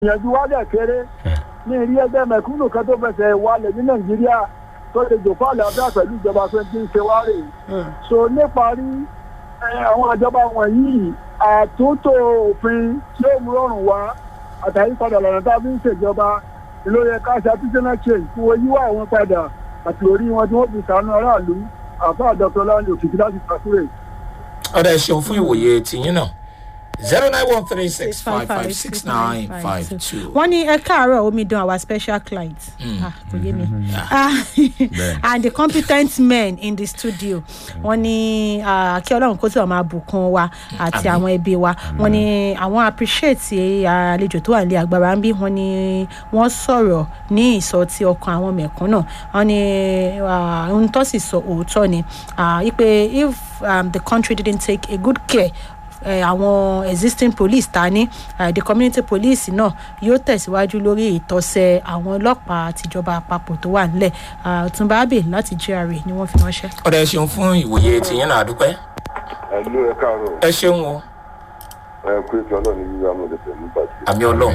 ìyànjú wa dẹ̀ kéré ní ìrí ẹgbẹ́ mẹ̀kúnnù kan tó fẹsẹ̀ wálẹ̀ ní nàìjíríà tó lè jòkó àlàáfíà pẹ̀lú ìjọba tó ti ń ṣe wá rè so níparí àwọn ìjọba wọ̀nyí àtúntò òfin tí ó mú rọrùn wá àtàyípadà lọ́nà tá a fi ń ṣèjọba ló yẹ ká ṣe artisanal change fún oyíwá àwọn padà àti orí wọn tí wọ́n fi sànú aráàlú àfa dr lánàá òkìkí láti pàṣẹ. ọ̀dà ẹ̀ ṣeun fún ìwòye tìyín náà zero nine one three six five five six nine five two. wọ́n ní ẹ káàárọ̀ omidan our special client ah kò yé mi Ah, and the competent men in the studio wọ́n ní ah, kí ọlọ́run kó tí wọ́n máa bùkún wa àti Àmín. àwọn ẹbí wa wọ́n ní àwọn appreciate àlejò tó wà nílé agbára ń bí wọ́n ní wọ́n sọ̀rọ̀ ní ìsọ ti ọkàn àwọn mẹ̀kúnnà wọ́n ní ah, ohun tó sì sọ òótọ́ ni ah, wípé if um, the country didn't take a good care eh, àwọn existing police ta ní eh, the community police náà yóò tẹ̀síwájú lórí ìtọ́sẹ̀ àwọn ọlọ́pàá àtijọba àpapọ̀ tó wà nílẹ̀ Ah, ọ̀túnba abe láti gra ni wọ́n fi ránṣẹ́. ọ̀dà ẹ̀ ṣeun fún ìwòye tìyín náà àdúpẹ́. ẹlú ẹ káàárọ̀ ẹ ṣeun o ẹ kú ètò ọlọ́run ní yíyá mo lè fẹ́ mú bàjẹ́ àmì ọlọ́run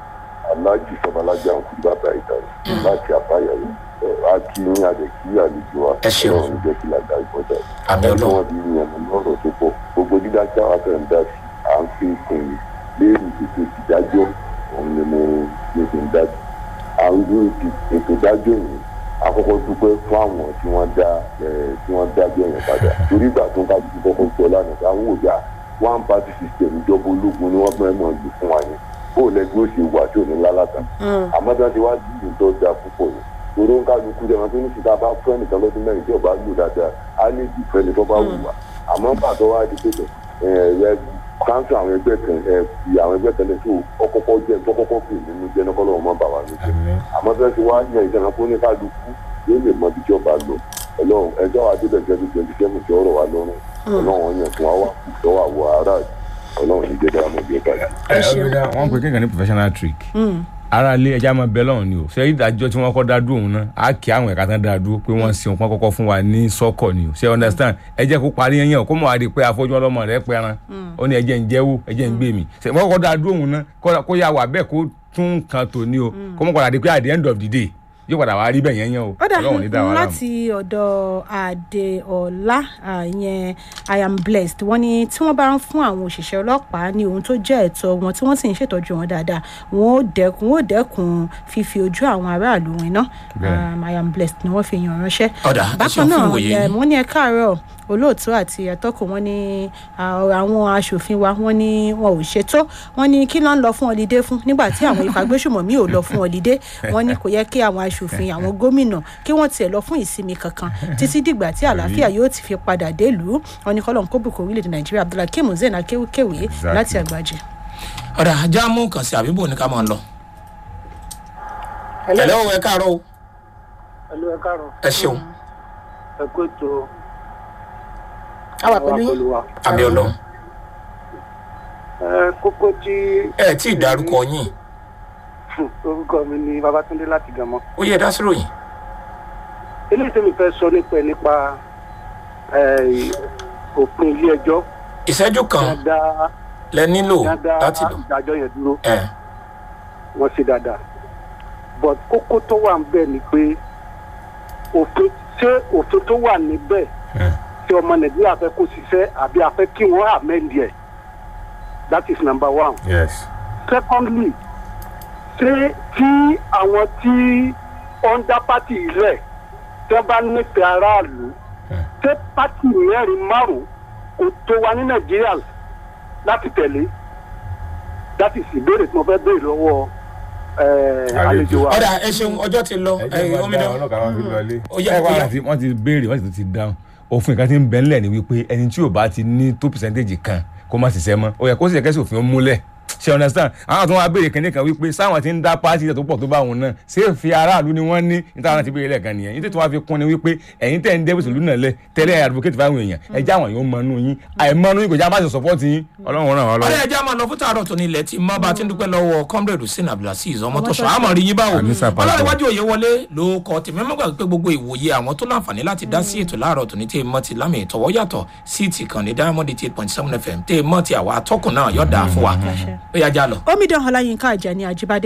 aláàjì sọbalájà ń kú bàbá ìdáná láti àbáyọrí a kí ní àdèkí àlejò wa Ẹ ṣeun. ọlọ́run jẹ́ kí làdá ìbọ̀dà Àmì Ọlọ́run. wọn bí yẹn mú lọ́rọ̀ tó pọ̀ gbogbo dídá tí àwọn afẹ́ ń dá sí à ń fi kùn yìí léèrè ètò ìdájọ́ òun ni mo ní kí n dájú àwọn ìlú ètò ìdájọ́ yìí àkọ́kọ́ dúpẹ́ fún àwọn tí wọ́n dá ẹ̀ tí wọ́n dájọ́ yẹn padà torí ìgbà tó ń ká dúdú kọ́kọ́ gbọ́ lánàá àwọn òjà one party system ìjọba ológun ni wọ́n fẹ́ mọ̀ lù fún wa yẹn bó o lẹ́gbẹ́ ó ṣe wà tí ò ní lálàtà àmọ́ tí wọ́n ti wá dìbò tó da púpọ̀ yẹn torí ń kálukú jẹ́ wọn tó ní síta bá fún ẹnìkan lọ́dún mẹ́rin tí ọba lò dáadáa á ní ìdìfẹ́ ni tó bá wù wá àmọ́ pàtó wá di pé ẹ káńsù àwọn ẹgbẹ́ kan ẹ fi àwọn ẹgbẹ́ kan lè tó ọkọ́kọ́ jẹ́ tó kọ́kọ́ pè nínú jẹ́ nọ́kọ́ lọ́wọ́ mọ́ bà wá lójú àmọ́ tí wọ́n ti wá yan ìjọba fún ní kálukú yóò lè mọ ibi tí ọba lọ ọlọ́run ẹjọ́ wa débẹ̀ twenty twenty seven tí ọ̀rọ̀ wa lọ́rùn ọlọ́run yẹn fún wa wá kù sọ́wọ́ àwọ̀ aráàlú ọlọ́run ní jẹ́ dára mọ́ bí ẹ bá yà. ẹ ọ̀rẹ́dà wọ́n pe kéèkàn ní professional trick ara ilé ẹja máa bẹ lọ́run ni o ṣé ìdájọ́ tí wọ́n kọ́ dá dúró òun náà á kí àwọn ẹ̀ka tán dá dúró pé wọ́n sin òpin kọ́kọ́ fún wa ní sọ́kọ̀ ni o ṣé understand ẹ jẹ́ kó parí yẹn yẹn o kó mọ̀ wá di pé afọ́jú ọlọ́mọ rẹ̀ pẹran ó ní ẹjẹ́ ń jẹ́wó ẹjẹ́ ń gbé mi ṣé wọ́n kọ́ dá dúró òun náà kó- kó yà wà bẹ́ẹ̀ kó tún kan tò ní o kó mọ̀ padà di pé at the end of the day yóò padà wá rí bẹ́ẹ̀ yẹn yẹn o ó dà ọlọ́run ní dá wa láàmú. láti ọ̀dọ̀ àdèọ̀lá ìyẹn i am blessed wọ́n ní tí wọ́n bá ń fún àwọn òṣìṣẹ́ ọlọ́pàá ní ohun tó jẹ́ ẹ̀tọ́ wọn tí wọ́n sì ń ṣètọ́jú wọn dáadáa wọn ò dẹ́kun wọn ò dẹ́kun fífi ojú àwọn aráàlú wọn iná Bẹ́ẹ̀. Um, i am blessed ni wọ́n fi yàn ránṣẹ́. Ọ̀dà, ẹ bákan ṣeun fún náà ìwòye um, yín. wọ́n ní ẹ káàárọ̀ olóòtú àti atọ́kùn wọn ní ah, àwọn aṣòfin wa wọn ní wọn ò ṣètò wọn ní kí ló ń lọ fún ọlídé fún nígbà tí àwọn ìfagbésùmọ̀mí ò lọ fún ọlídé wọn ní kò yẹ kí àwọn aṣòfin àwọn gómìnà kí wọ́n tiẹ̀ lọ fún ìsinmi kankan títí dìgbà tí àlàáfíà yóò ti fi padà délùú wọn ní kọ́lọ́n kó bùkún orílẹ̀-èdè nàìjíríà abdullahi kim hussein akéwìkéwì Exactly. láti àgbàjẹ. ọ̀dà ajá mú kàn sí àbíbò ní ká máa lọ. ẹ̀lẹ́ o ẹ káàárọ̀ o ẹlú ẹ káàárọ̀ ẹ ṣeun ẹ kó ètò àwa pẹ̀lú yín wa. àmì ọlọ́run ẹ kókó tí ẹ tí ì dárúkọ yín orúkọ mi ni babatunde láti gàmọ. ó yẹ dá sírò yìí. eléyìí tẹ́mi fẹ́ sọ nípa ẹ̀ nípa ẹ̀, òpin ilé ẹjọ́ ìṣẹ́jú kan dáadáa lẹ nílò dáadáa láti lò. ìdájọ́ yẹn dúró ẹ wọ́n ṣe dáadáa but kókó tó wà níbẹ̀ ni pé òfin ṣé òfin tó wà níbẹ̀ tí ọmọ nàìjíríà fẹ́ kó ṣiṣẹ́ àbí a fẹ́ kí wọ́n amend ẹ̀ that is number one yes. secondly ṣé tí àwọn tí under party rẹ̀ tí wọ́n bá nífẹ̀ẹ́ aráàlú ṣé party mẹ́rin márùn-ún kò tó wa ní nàìjíríà láti tẹ̀lé that is ìbéèrè tí mo fẹ́ béèrè lọ́wọ́ eh, Àlejò. àlejò wa. ọ̀dà ẹ ṣeun ọjọ́ ti lọ ẹ ẹ jẹ́ wọ́n dá gómìnà ọlọ́kà wọn fi lọlé. Ó yá, ẹ ó wá yá. láti wọ́n ti béèrè wọ́n sì tún ti dáhùn òfin kan ti ń bẹ ńlẹ̀ ni wípé ẹni tí ò bá ti ní tó percentage kan kó má ṣiṣẹ́ mọ́ ó yẹ kó sì yẹ kẹ́sì òfin ó múlẹ̀ ṣe understand àwọn tó wá béèrè kẹ́ni kan wípé sáwọn ti ń dá pàṣẹ tó pọ̀ tó bá wọn náà ṣé fi aráàlú ni wọ́n ní níta wọn ti béèrè lẹ́ẹ̀kan nìyẹn nítorí tí wọ́n fi kún ni wípé ẹ̀yin tẹ̀ ń dẹ́bù sílùú náà lẹ̀ tẹ́lẹ̀ advocate fáwọn èèyàn ẹjẹ́ àwọn yóò mọ inú yín àìmọ́nú yín kò já má ṣe support yín ọlọ́run ràn wọ́n ọ̀rẹ́ lọ́wọ́. ẹja máa lọ fún tààrọ̀ tó ní ilẹ̀ tí mọ́ bá ti ń dúpẹ́ lọ́wọ́ comrade hussein abdulaziz ọmọ tó sọ àmọ́ rí yín báwo Àmì sàpàtà. ọlọ́rẹ̀wájú òye wọlé ló kọ tèmi mọ́gbà pé gbogbo ìwòye àwọn tó láǹfààní láti dá sí ètò láàárọ̀ tó ní tẹ́ mọ́ ti lámì ìtọ́wọ́ yàtọ̀ sí ti kàn ní diamond eight point seven fm tẹ́ mọ́ ti àwa atọ́kùn náà yọ̀dà fún wa ó yá já lọ. omidan ọláyínká àjàní àjíbádé